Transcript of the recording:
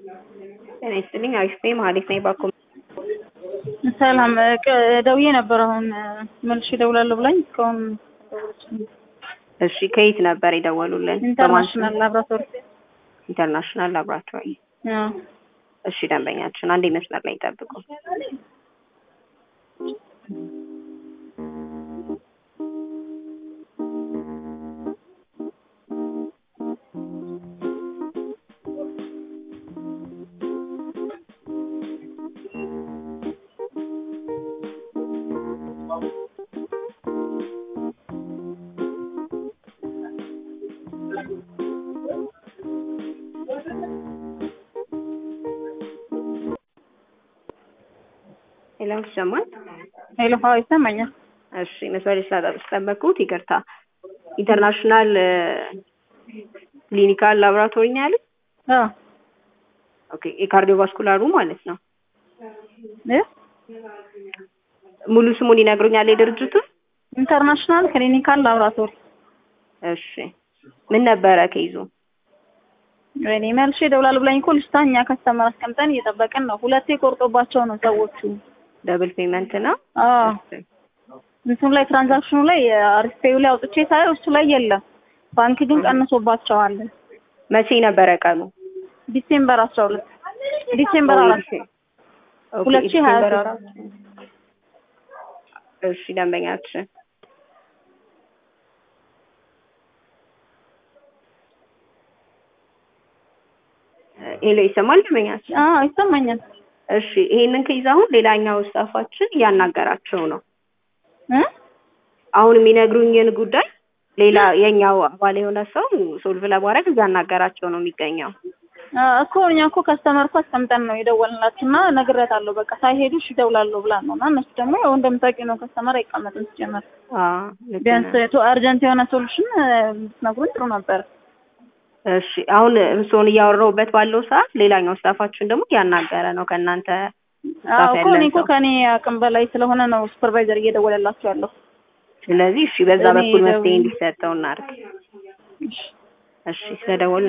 ጤና ይስጥልኝ። አሪፍ ነኝ። መሀሌት ነኝ። ባኮ ሰላም ቅ- ደውዬ ነበር። አሁን መልሼ እደውላለሁ ብላኝ እስካሁን እሺ፣ ከየት ነበር የደወሉልን? ኢንተርናሽናል ላብራቶሪ ኢንተርናሽናል ላብራቶሪ። አዎ። እሺ፣ ደንበኛችን አንዴ መስመር ላይ ይጠብቁ። ሄሎ፣ ይሰማል? ሄሎ፣ አዎ ይሰማኛል። እሺ፣ መስመር ላይ ስላስጠበቅኩት ይቅርታ። ኢንተርናሽናል ክሊኒካል ላብራቶሪ ነው ያሉት? አዎ ኦኬ፣ የካርዲዮቫስኩላሩ ማለት ነው። እ ሙሉ ስሙን ይነግሩኛል የድርጅቱን? ኢንተርናሽናል ክሊኒካል ላብራቶሪ። እሺ፣ ምን ነበረ ከይዞ? እኔ መልሼ እደውላለሁ ብላኝ እኮ ልጅቷ እኛ ከስተመር አስቀምጠን እየጠበቅን ነው። ሁለቴ ቆርጦባቸው ነው ሰዎቹ። ደብል ፔመንት ነው። አዎ እንትኑ ላይ ትራንዛክሽኑ ላይ አሪስፔዩ ላይ አውጥቼ ሳየው እሱ ላይ የለም። ባንክ ግን ቀንሶባቸዋል። መቼ ነበረ ቀኑ? ዲሴምበር አስራ ሁለት ዲሴምበር አራት ኦኬ፣ ሁለት ሺህ ሀያ ዲሴምበር ሶስት አራት እሺ፣ ደንበኛችን ሄሎ፣ ይሰማል ደንበኛችን? አዎ ይሰማኛል። እሺ፣ ይሄንን ከይዛ አሁን ሌላኛው ስታፋችን እያናገራቸው ነው። እ አሁን የሚነግሩኝን ጉዳይ ሌላ የኛው አባል የሆነ ሰው ሶልቭ ለማድረግ እያናገራቸው ነው የሚገኘው። አዎ እኮ እኛ እኮ ከስተመር እኮ አስቀምጠን ነው የደወልንላችሁ እና ነግሬያታለሁ። በቃ ሳይሄዱ እሺ እደውላለሁ ብላ ነው እና እነሱ ደግሞ ያው እንደምታውቂው ነው ከስተመር አይቀመጥም ሲጀመር። አዎ ልክ ቢያንስ ነህ። ቶ አርጀንት የሆነ ሶሉሽን ብትነግሩን ጥሩ ነበር። እሺ አሁን እርስዎን እያወራሁበት ባለው ሰዓት ሌላኛው ስታፋችን ደግሞ እያናገረ ነው ከእናንተ አዎ ስታፍ እኮ እኔ ያለን እኮ ሰው። ከኔ አቅም በላይ ስለሆነ ነው ሱፐርቫይዘር እየደወለላችሁ ያለው። ስለዚህ እሺ በዛ እኔ በኩል መፍትሄ ደውዬ- እንዲሰጠው እናድርግ። እሺ እሺ ስለደወሉ